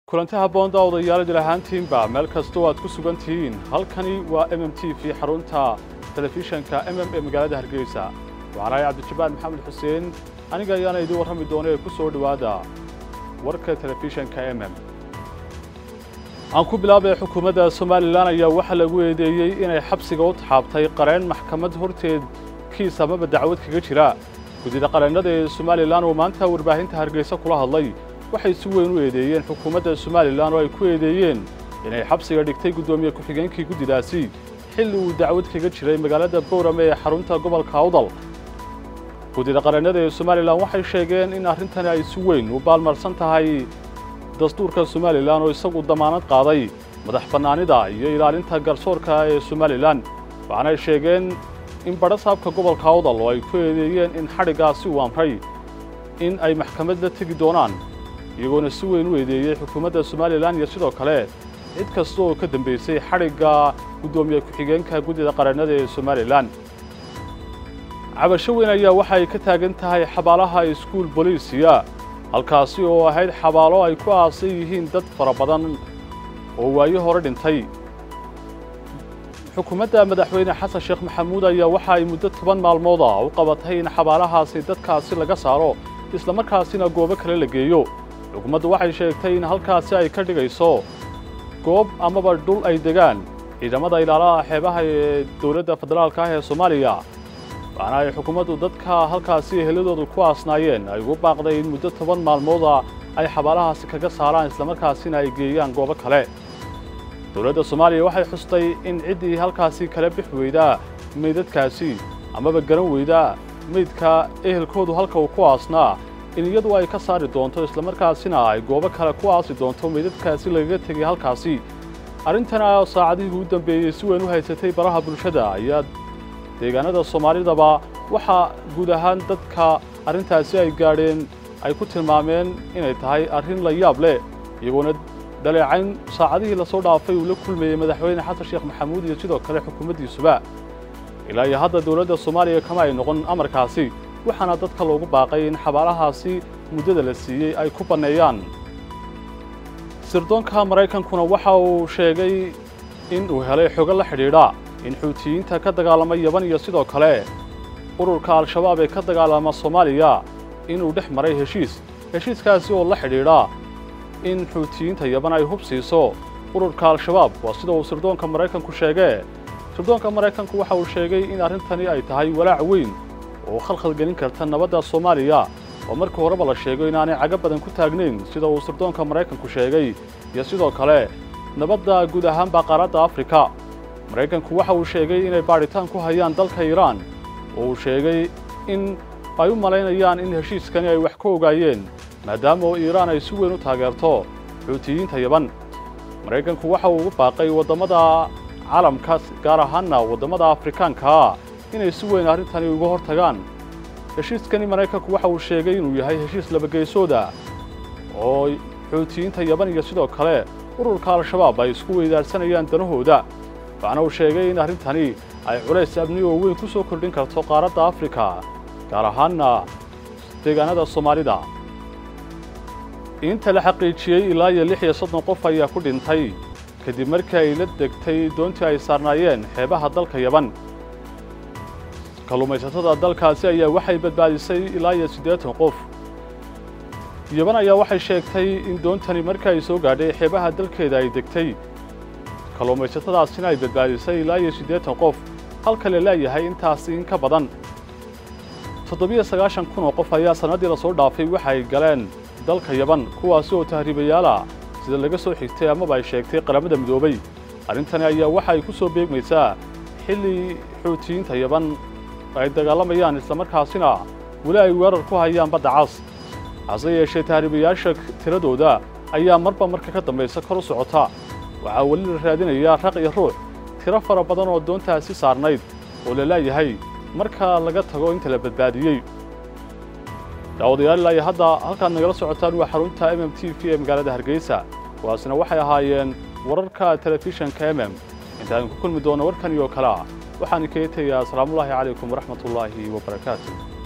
kulanti habboonda odayaal idil ahaantiinba meel kastoo aad ku sugan tihiin halkani waa m m t v xarunta telefishanka m m ee magaalada hargeysa waxaan ahay cabdijabaal maxamed xuseen aniga ayaana idiin warrami doona ee ku soo dhowaada warka telefishanka m m aan ku bilaabay xukuumadda somalilan ayaa waxaa lagu eedeeyey inay xabsiga u taxaabtay qareen maxkamad horteed kiis amaba dacwad kaga jira guddida qareennada ee somalilan oo maanta warbaahinta hargeysa kula hadlay waxay si weyn u eedeeyeen xukuumadda somalilan oo ay ku eedeeyeen inay xabsiga dhigtay guddoomiye ku-xigeenkii guddidaasi xilli uu dacwad kaga jiray magaalada bowrame ee xarunta gobolka awdal guddida qareennada ee somalilan waxay sheegeen in arrintani ay si weyn u baalmarsan tahay dastuurka somalilan oo isagu damaanad qaaday madax bannaanida iyo ilaalinta garsoorka ee somalilan waxaanay sheegeen in badhasaabka gobolka awdal oo ay ku eedeeyeen in xadhiggaasi uu amray in ay maxkamad la tegi doonaan iyagoona si weyn u eedeeyey xukuumadda somalilan iyo sidoo kale cid kasta oo ka dambaysay xadhigga guddoomiye ku-xigeenka guddida qareennada ee somalilan cabasho weyn ayaa waxa ay ka taagan tahay xabaalaha iskuul boliisiya halkaasi oo ahayd xabaalo ay ku aasan yihiin dad fara badan oo waayo hore dhintay xukuumadda madaxweyne xasan sheekh maxamuud ayaa waxa ay muddo toban maalmood ah u qabatay in xabaalahaasi dadkaasi laga saaro islamarkaasina goobo kale la geeyo xukuumaddu waxay sheegtay in halkaasi ay ka dhigayso goob amaba dhul ay degaan ciidamada ilaalaha xeebaha ee dowladda federaalka ah ee soomaaliya waxaana ay xukuumaddu dadka halkaasi eheladoodu ku aasnaayeen ay ugu baaqday in muddo toban maalmooda ay xabaalahaasi kaga saaraan islamarkaasina ay geeyaan goobo kale dowladda soomaaliya waxay xustay in ciddii halkaasi kala bix weydaa meydadkaasi amaba garan weydaa meydka ehelkoodu halka uu ku aasnaa in iyadu ay ka saari doonto islamarkaasina ay goobo kale ku aasi doonto meydadkaasi lagaga tegay halkaasi arrintana saacadihii u dambeeyey si weyn u haysatay baraha bulshada ayaa deegaanada soomaalidaba waxaa guud ahaan dadka arrintaasi ay gaadheen ay ku tilmaameen inay tahay arrin la yaab leh iyagoona dhaleecayn saacadihii lasoo dhaafay uu la kulmayey madaxweyne xasan sheekh maxamuud iyo sidoo kale xukuumaddiisuba ilaa iyo hadda dowladda soomaaliya kama ay noqon amarkaasi waxaana dadka loogu baaqay in xabaalahaasi muddada la siiyey ay ku banneeyaan sirdoonka maraykankuna waxa uu sheegay in uu helay xogo la xidhiidha in xuutiyiinta ka dagaalama yaban iyo sidoo kale ururka al-shabaab ee ka dagaalama soomaaliya inuu dhex maray heshiis heshiiskaasi oo la xidhiidha in xuutiyiinta yaban ay hub siiso ururka al-shabaab waa sida uu sirdoonka maraykanku sheegee sirdoonka maraykanku waxa uu sheegay in arrintani ay tahay walaac weyn oo khalkhal gelin karta nabadda soomaaliya oo markii horeba la sheego inaanay cago badan ku taagnayn sida uu sirdoonka maraykanku sheegay iyo sidoo kale nabadda guud ahaanba qaaradda afrika maraykanku waxa uu sheegay inay baadhitaan ku hayaan dalka iiraan oo uu sheegay in ay u malaynayaan in heshiiskani ay wax ka ogaayeen maadaama oo iiraan ay si weyn u taageerto xuutiyiinta yaban maraykanku waxa uu ugu baaqay waddamada caalamka gaar ahaanna waddamada afrikaankaa inay si weyn arrintani uga hor tagaan heshiiskani maraykanku waxa uu sheegay inuu yahay heshiis labageysooda oo xuutiyiinta yaban iyo sidoo kale ururka al-shabaab ay isku weydaarsanayaan danahooda waxaana uu sheegay in arrintani ay culays amni oo weyn ku soo kordhin karto qaaradda afrika gaar ahaanna deegaanada soomaalida inta la xaqiijiyey ilaa iyo lix iyo soddon qof ayaa ku dhintay kadib markii ay la degtay doontii ay saarnaayeen xeebaha dalka yaban kalluumaysatada dalkaasi ayaa waxay badbaadisay ilaa iyo siddeetan qof yaban ayaa waxay sheegtay in doontani markii ay soo gaadhay xeebaha dalkeeda ay degtay kalluumaysatadaasina ay badbaadisay ilaa iyo siddeetan qof halka la leeyahay intaasi in ka badan toddobiyo sagaashan kun oo qof ayaa sannaddii lasoo dhaafay waxa ay galeen dalka yaban kuwaasi oo tahriibayaala sida laga soo xigtay amaba ay sheegtay qaramada midoobay arrintani ayaa waxa ay ku soo beegmaysaa xilli xuutiyiinta yaban ay dagaalamayaan islamarkaasina weli ay weerar ku hayaan badda cas hase yeeshee tahriibayaasha tiradooda ayaa marba marka ka dambaysa kor u socota waxaa weli la raadinayaa raq iyo ruux tiro fara badan oo doontaasi saarnayd oo la leeyahay marka laga tago inta la badbaadiyey daawadayaal ilaa iyo hadda halkaad nagala socotaan waa xarunta m m t v ee magaalada hargeysa kuwaasina waxay ahaayeen wararka telefishanka m m intaan ku kulmi doono warkan iyo kale ah waxaan kaga tegayaa asalaamullaahi calaykum waraxmatullaahi wabarakaatu